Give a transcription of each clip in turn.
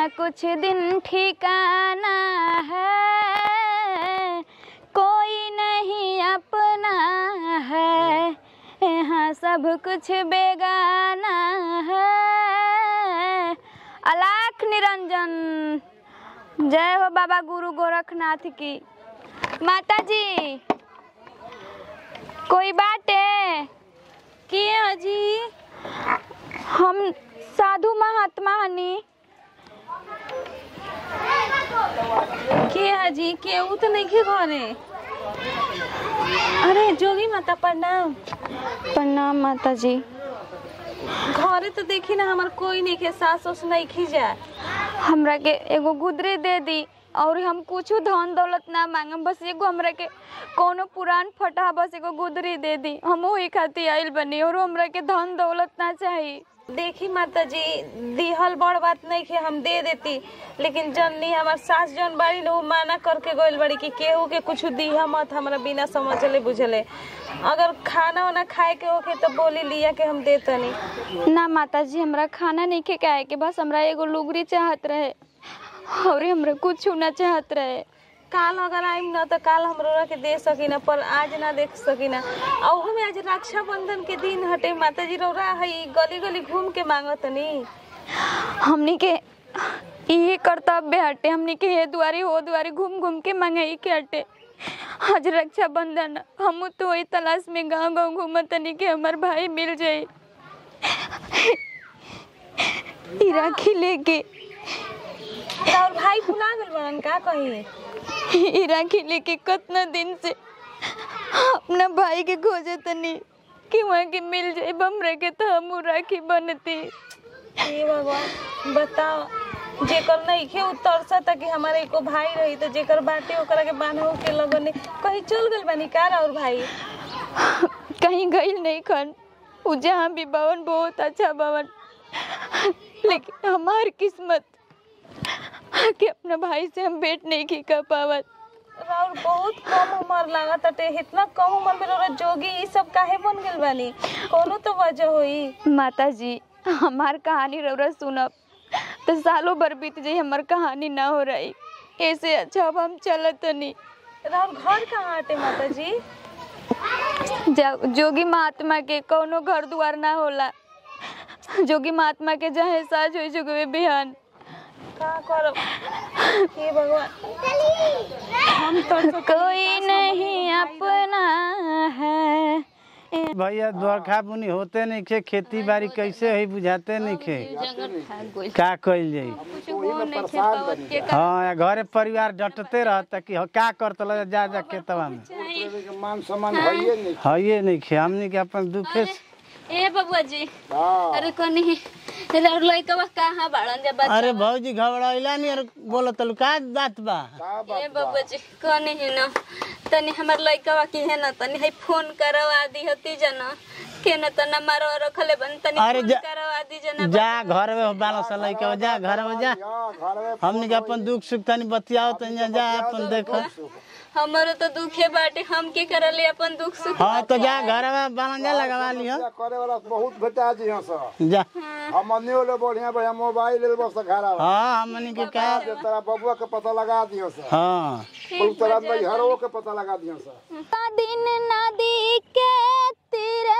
यहाँ कुछ दिन ठिकाना है कोई नहीं अपना है यहाँ सब कुछ बेगाना है अलाख निरंजन जय हो बाबा गुरु गोरखनाथ की माता जी कोई बात है के अजी हम साधु महात्मा हनी के अजी केहू तो नहीं के घरे अरे जोगी माता प्रणाम प्रणाम माता जी घरे तो देखी ना हमार कोई नहीं के सास उस नहीं खी जाए हमरा के एगो गुदरी दे दी और हम कुछ धन दौलत ना मांगम बस एगो हमरा के कोनो पुरान फटा बस एगो गुदरी दे दी हम वही खातिर आइल बनी और हमरा के धन दौलत ना चाहिए देखी माता जी दिहल बड़ बात नहीं के हम दे देती लेकिन जननी हमार सास जन बाड़ी लोग माना करके गइल बड़ी कि केहू के कुछ दिहा मत हमरा बिना समझले बुझले अगर खाना वाना खाए के होके तो बोली लिया के हम दे तनी ना माता जी हमरा खाना नहीं खे के के बस हमरा एगो लुगरी चाहत रहे और हमरा कुछ ना चाहत रहे काल अगर आइम न तो काल हम रोरा के दे सकी ना पर आज ना देख सकी ना और में आज रक्षाबंधन के दिन हटे माता जी रोरा है गली गली घूम के मांगत नी हमनी के ये कर्तव्य हटे हमनी के ये दुआरी हो दुआरी घूम घूम के मंगाई के हटे आज रक्षाबंधन हम तो वही तलाश में गांव गांव घूमत तनी के हमार भाई मिल जाए ई राखी लेके और भाई भुला गल बड़न का कही ई राखी लेके कितना दिन से अपना भाई के खोजे तनी कि वहाँ के मिल जाए बमरे के तो हम राखी बनती हे भगवान बताओ जेकर नहीं खे तरसा था कि हमारे एको भाई रही तो जेकर बाटे ओकरा के बांधो के लगने कहीं चल गल बानी कार और भाई कहीं गई नहीं खन उ जहाँ भी भवन बहुत अच्छा भवन लेकिन हमार किस्मत कि अपना भाई से हम भेंट नहीं की कर पावत और बहुत कम उम्र लागत अटे इतना कम उम्र में रोरा जोगी ई सब काहे बन गेल बानी कोनो तो वजह होई माता जी हमार कहानी रौरा सुनब तो सालों भर बीत जाई हमार कहानी ना हो रही ऐसे अच्छा अब हम चलत नहीं और घर कहाँ हटे माता जी जा- जोगी महात्मा के कोनो घर द्वार ना होला जोगी महात्मा के जहाँ साज हो जुगवे बिहान का करब हे भगवान हम तो कोई नहीं अपना है भैया दोरखा बुनी होते नहीं खे खेती बाड़ी कैसे है बुझाते नहीं खे का कइल जाई हाँ या घरे परिवार डटते रहता कि ह- का करत ल जा जा खेतवा में मान सम्मान भइए नहीं है ये नहीं खे हमनी के अपन दुखे से- ए बबुआ जी अरे कनी और लइकवा कहाँ बाड़न जा बच्चा अरे भौजी घबराइला नहीं अरे बोलत लू का बात बा ए बबुआ जी कनी है न तनी हमर लइकवा की है न तनी है फोन करवा दी हती जना के न त नंबर रखले बन तनी अरे फोन जा- करवा दी जना जा घर में बालो सा लइका जा घर में जा हमनी के अपन दुख सुख तनी बतियाओ तनी जा, जा अपन देखो हमरो तो दुखे बाटे हम के करले अपन दुख सुख हाँ तो जा घर में बालन जा लगवा लियो करे वाला बहुत भेटा जी यहाँ से जा हम अन्य ले बढ़िया बढ़िया मोबाइल ले बस घरा हाँ हमनी के का जे तेरा बबुआ के पता लगा दियो से हाँ कुल तरह में हरो के पता लगा दियो से दिन नदी के तीरे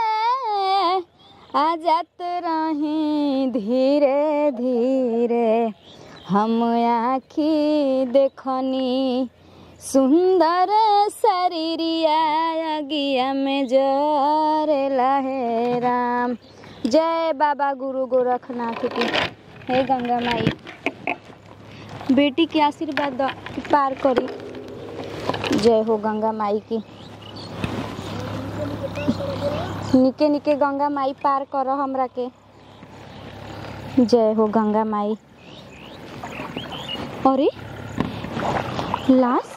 आ जात रही धीरे धीरे हम आखी देखनी सुंदर शरीरिया अगिया में जरे लहे राम जय बाबा गुरु गोरखनाथ की हे गंगा माई बेटी के आशीर्वाद द पार करी जय हो गंगा माई की निके निके गंगा माई पार कर हमरा के जय हो गंगा माई अरे लाश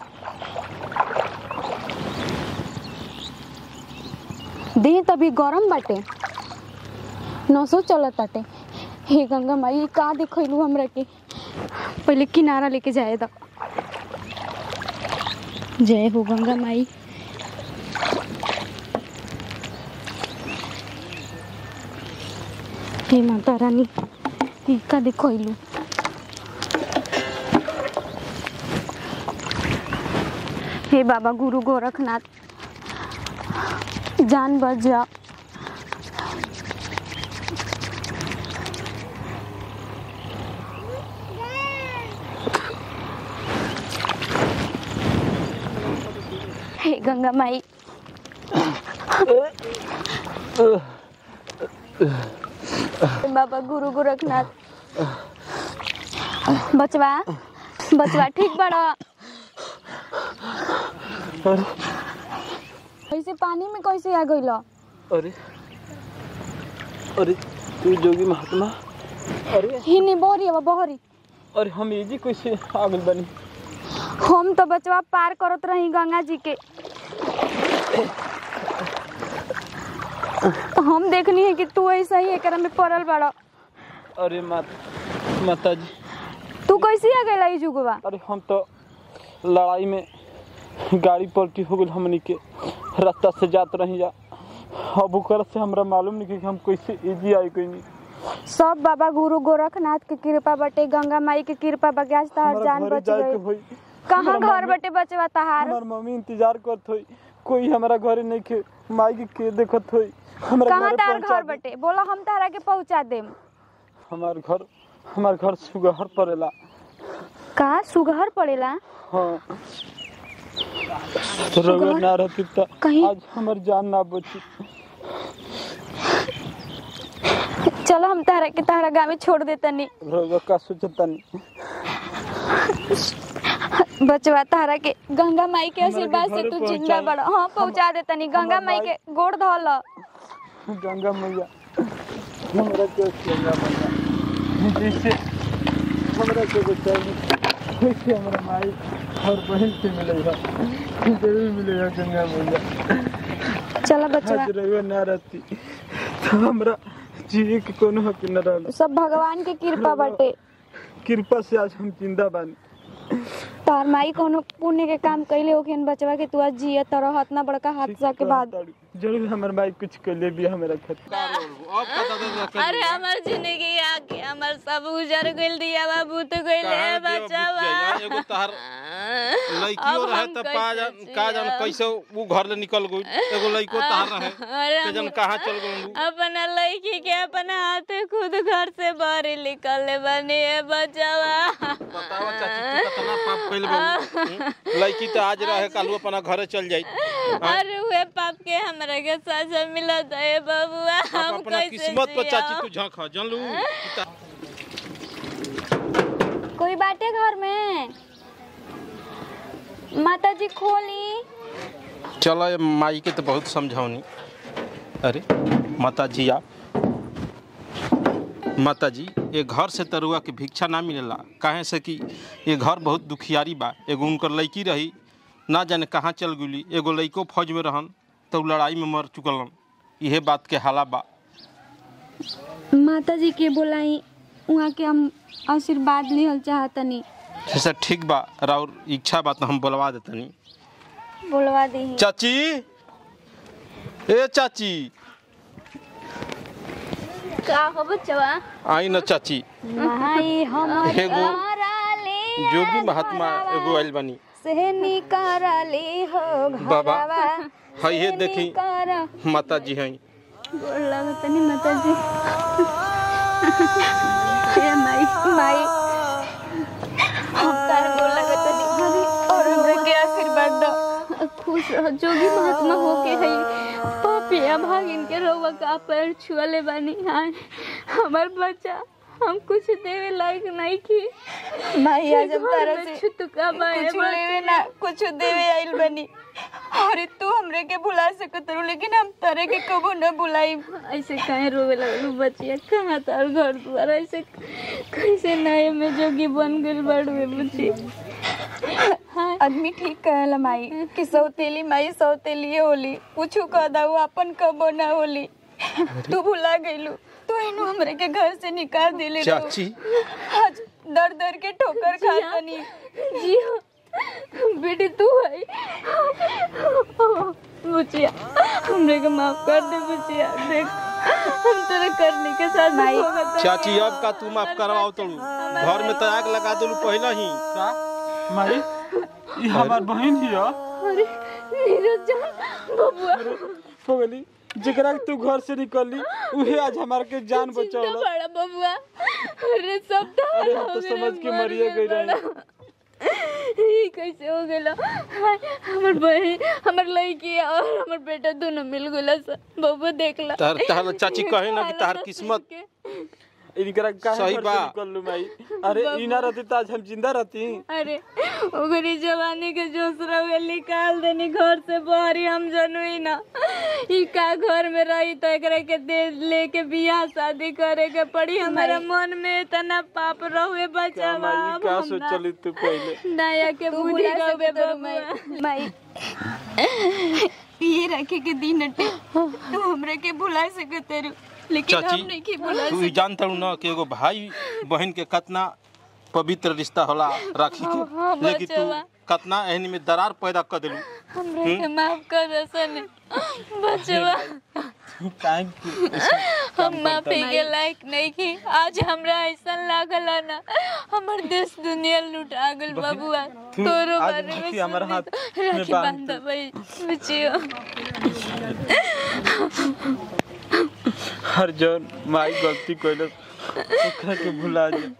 देह तभी गरम बाटे नसो चलत ताटे हे गंगा माई का देखलू हमरा के पहले किनारा लेके जाए दा जय हो गंगा माई हे माता रानी हे का देखलू हे बाबा गुरु गोरखनाथ जान बच जा हे गंगा माई बाबा गुरु गोरखनाथ बचवा बचवा ठीक बड़ा अरे कैसे पानी में कैसे आ गइल अरे अरे तू जोगी महात्मा अरे हिनी बोरी अब बहरी अरे हम ये जी कैसे आ गइल बानी हम तो बचवा पार करत रही गंगा जी के तो हम देखनी है कि तू ऐसा ही एकरा में पड़ल बड़ा अरे मात माता जी तू कैसे आ गइल ई जुगवा अरे हम तो लड़ाई में गाड़ी पलटी हो गई हमनी के रास्ता से जात रही जा अब ओकर से हमरा मालूम नहीं कि हम कैसे इजी आई कोई नहीं सब बाबा गुरु गोरखनाथ के कृपा बटे गंगा माई के कृपा बगे आज तहार हमरा जान घरे बच जाए के गई होई कहाँ हमरा घर मम्मी- बटे बचवा तहार हमार मम्मी इंतजार करत होई कोई हमारा घरे नहीं के माई के के देखत होई हमरा कहाँ घरे तार पहुंचा घर दे। बटे बोला हम तारा के पहुँचा देम हमार घर हमार घर सुगहर पड़ेला का सुगहर पड़ेला हाँ तो रउआ ना रहती त कहीं- आज हमार जान ना बची चलो हम तारा के तारा गाँव में छोड़ देतनी रउआ का सोचतानी बचवा तारा के गंगा माई के हमरा के आशीर्वाद से घरे तू जिंदा पहुंचाई। बड़ा हाँ पहुँचा देतनी गंगा हमर माई माई- के गोड़ धल गंगा मैया हमरा के गंगा मैया जैसे हमरा के बचाई वैसे हमरा माई और बहन के मिलेगा जरूर मिलेगा गंगा मैया चलो बचवा आज रउआ ना रहती तो हमरा जिए के कोनो हक न रहल सब भगवान के कृपा बटे कृपा से आज हम जिंदा बानी तार माई कोनो पुण्य के काम कैले होखिन बचवा के तू आज जियत त रहत ना बड़का हादसा के बाद जरूर हमर माई कुछ कैले भी हमरा खातिर अरे हमार जिंदगी आके हमार सब उजर गइल दिया बाबू तो गइल है बचावा एगो तहार लड़कियों अब रहे हम त कैसे पा जान का जान जियब? कैसे वो घर ले निकल गई एगो लड़को तहार रहे अरे के जन हम कहाँ चल गई अपना लड़की के अपना हाथे खुद घर से बाहर निकल बने है बचावा बतावा चाची तू कितना पाप कइल बा लड़की त आज रहे कल अपना घरे चल जाई अरे हुए पाप के हमरा के सजा मिला है बबुआ अब हम अपना कैसे किस्मत पर चाची जियब? तू झांक जानलू कोई बाटे घर में माता जी खोली चलो ये माई के तो बहुत समझौनी अरे माता जी आप माता जी ये घर से तरुआ के भिक्षा ना मिलेला काहे से कि ये घर बहुत दुखियारी बा एगो उनकर लड़की रही ना जाने कहाँ चल गई एगो लड़को फौज में रहन तो उ लड़ाई में मर चुकलन इहे बात के हाला बा माता जी के बोलाई वहाँ के हम आशीर्वाद लिहल चाहतनी जैसा ठीक बा और इच्छा बा तो हम बोलवा देतनी बोलवा दी चाची ए चाची का हो बचवा आई न चाची माई हमर एगो कराले जोगी महात्मा एगो आइल बानी से निकारले हो बाबा, घरवा हई हे से देखी निकारा। माता जी हैं गोर लगतनी माता जी हे माई माई हम तार गोर लगतनी अरे और हमरे के आशीर्वाद दो खुश रह जोगी महात्मा हो के है पापिया भागिन के रोवा का पैर छुअले बानी हाय हमर बच्चा हम कुछ देवे लायक नहीं की माई आज हम तारा से छुतका बाए कुछ लेवे ना कुछ देवे आइल बनी अरे तू हमरे के भुला सकत रहो लेकिन हम तारे के कबो न भुलाई ऐसे काहे रोवे लगलू बचिया कहाँ तार घर द्वार ऐसे कैसे नए में जोगी बन गइल बड़वे बुची आदमी ठीक कहला माई कि सौतेली माई सौतेली होली कुछ कह दाऊ अपन कबो न होली तू भुला गइलू तू इनु हमरे के घर से निकाल देले रहो। चाची आज दर दर के ठोकर खातनी जी हाँ बेटी तू है बुचिया हमरे को माफ कर दे बुचिया देख हम तेरे करने के साथ माई चाची अब का तू माफ करवाओ तो घर में तो आग लगा दलू पहले ही का माई ई हमार बहन हिया अरे नीरज जान बबुआ हो गली जेकरा के तू घर से निकलली उहे आज हमार के जान चिंता बचौला बड़ा बबुआ अरे सब तो अरे हम तो समझ के मरिए गई रही ये कैसे हो गेला हाय, हमर बहन हमर लड़की और हमर बेटा दोनों मिल गेला सब बबुआ देखला तार तार चाची कहे ना कि तार किस्मत इनकरा काहे सही घर बा। से निकललू माई अरे ई ना रहती तो आज हम जिंदा रहती अरे ओकरी जवानी के जोश रहे निकाल देनी घर से बाहरी हम जनुई ना ई का घर में रही तो एकरा के दे लेके बियाह शादी करे के पड़ी हमारा मन में इतना पाप रहुए का बचावा माई अब का हम ना- सोचली तू पहले नया के बुद्धि गवे बबुआ माई ये रखे के दिन अटे तो हमरा के भुला सकते रू लेकिन हम चाची नहीं के भुला तू ई जानता ना कि एगो भाई बहन के कितना पवित्र रिश्ता होला राखी हाँ, के लेकिन तू बचवा। कितना एहनी में दरार पैदा कर देलू हमरा के माफ कर रसन बचवा काहे कि हम माफी के लायक नहीं की आज हमरा ऐसा लागल है ना हमर देश दुनिया लुटा गेल बबुआ तू तोरो आज बारे में राखी हमर सुनी हाथ तो में राखी बांध बांध भाई बचियो हर जौन माई गलती कैलस ओकरा के भुला जा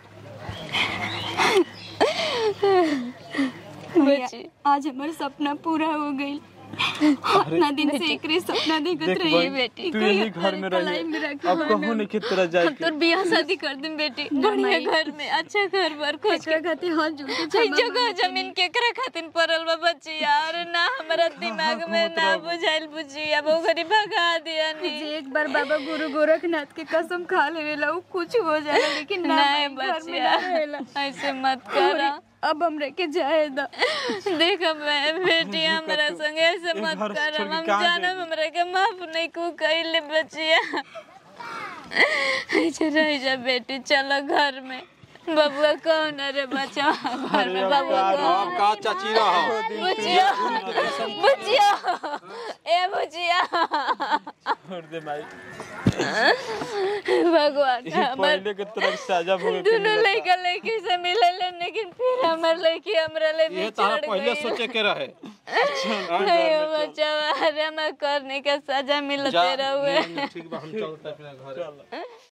बची आज हमारा सपना पूरा हो गई इतना दिन से एकरे सपना देखत देख रही बहन, बेटी तू यही घर में रही अब कहूँ नहीं कि तेरा जाए हम तोर बियाह शादी कर दिन बेटी बढ़िया घर में अच्छा घर पर खोज के खातिर हाथ जोड़ के हई जगह जमीन केकरा खातिर पड़ल बा बच्ची यार ना हमरा दिमाग में ना बुझाइल बुझी अब ओकरी भगा दिया नी जे एक बार बाबा गुरु गोरखनाथ के कसम खा लेवेला उ कुछ हो जाला लेकिन ना नहीं घर में बचिया ना रहेला ऐसे मत करा अब हमरा के जाए द देख मैं बेटी हमरा संगे ऐसे मत घर से कर छोड़ के हम कहाँ जानब जाएगी? हमरा के माफ नहीं को कइले बचिया ऐसे रह जा बेटी चलो घर में बबुआ कौन है रे बच्चा घर में बबुआ कौन अब का चाची रहो बुचिया बुचिया ए बुचिया छोड़ दे माई भगवान ई हमर पहले के तरफ साजा भोगे के दोनों लड़का लड़की से मिलल लेकिन फिर हमर लड़की हमरा ले ये बिछड़ तारा पहले गई सोचे के रहे अरे बच्चा अरे मैं करने का सजा मिलते जा रहुए ठीक बा हम चलते अपने घर